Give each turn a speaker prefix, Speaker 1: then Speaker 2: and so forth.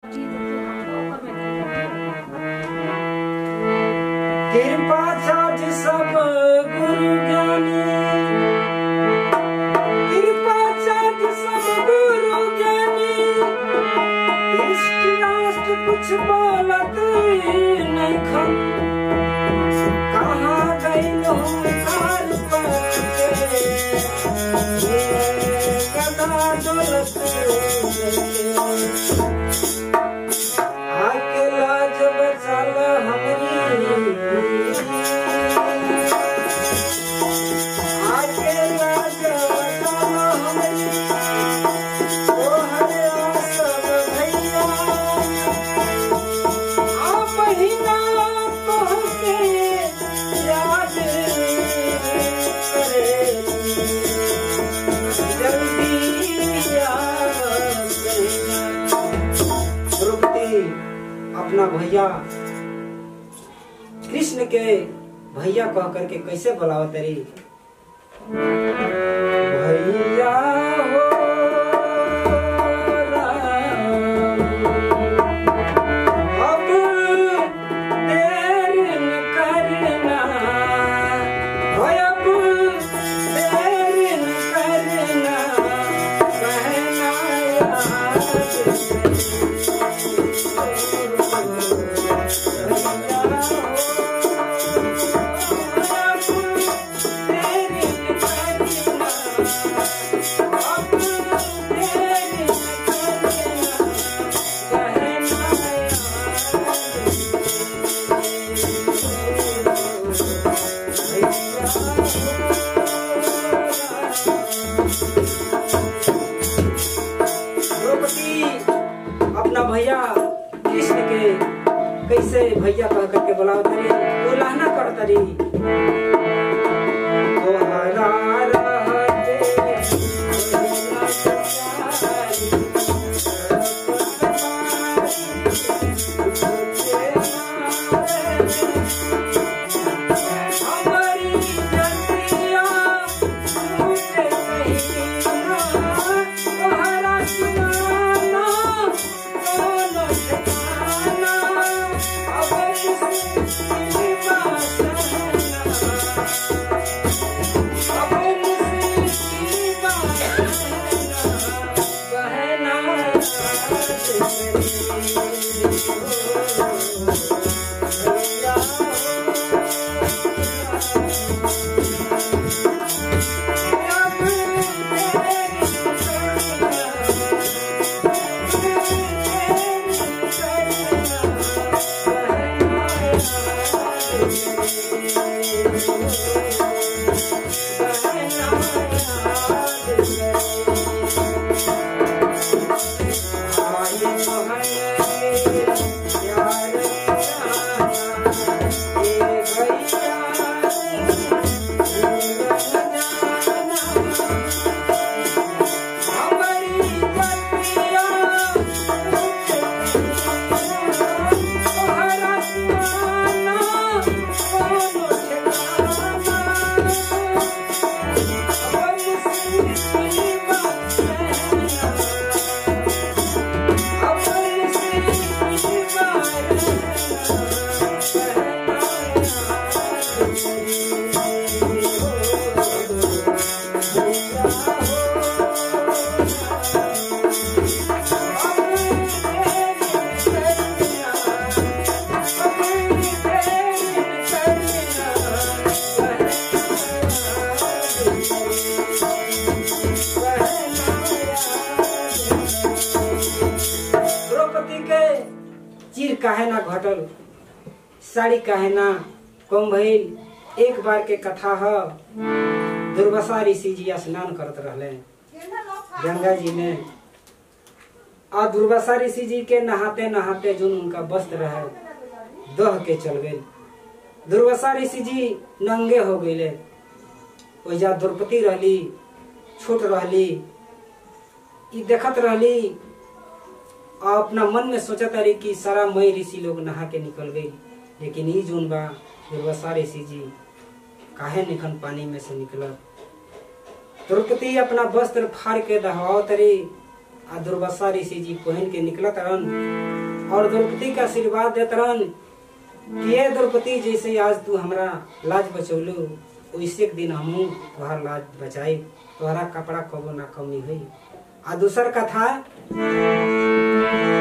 Speaker 1: कृपा छाछ सब गुरु ज्ञानी कृपा छाछ सब गुरु ज्ञानी इष्ट राष्ट्र कुछ बोलत नहीं खन कहाँ गई लो कार पर ये गदा डोलत आके लाज बचाल हमरी आके लाज बचाल हमरी ओ हरे आसब भैया आ महीना तोहके याद करे जल्दी याद करेगा द्रौपदी अपना भैया कृष्ण के भैया कह करके कैसे बुलाओ तेरी भैया हो राम, अब देर न करना हो अब देर न करना कहना याद द्रौपदी अपना भैया कृष्ण के कैसे भैया कह करके बुलाओ तरी वो लहना कर तरी तोहरा रहते हमारी जतिया मुझे कहीं तोहरा सुनाना कोनो ठिकाना अब किसी बात अब किसी बात कहना द्रौपदी के चीर काहे ना घटल साड़ी काहे ना कम भइल एक बार के कथा ह दुर्वासा ऋषि जी स्नान करत रहले गंगा जी में आ दुर्वासा ऋषि जी के नहाते नहाते जो उनका वस्त्र रहे दह के चल गए दुर्वासा ऋषि जी नंगे हो गए ओइजा द्रौपदी रहली छोट रहली ई देखत रहली आ अपना मन में सोचत रही कि सारा मई ऋषि लोग नहा के निकल गई लेकिन ई जोन बा दुर्वासा ऋषि जी काहे निखन पानी में से निकलत द्रौपदी अपना वस्त्र फाड़ के दहाओ तरी आ दुर्वासा ऋषि जी पहन के निकलत रहन और द्रौपदी का आशीर्वाद देत रहन कि ये द्रौपदी जैसे आज तू हमरा लाज बचौलू वैसे एक दिन हमहू तोहार लाज बचाई तोहरा कपड़ा कबो ना कमी हुई आ दूसर कथा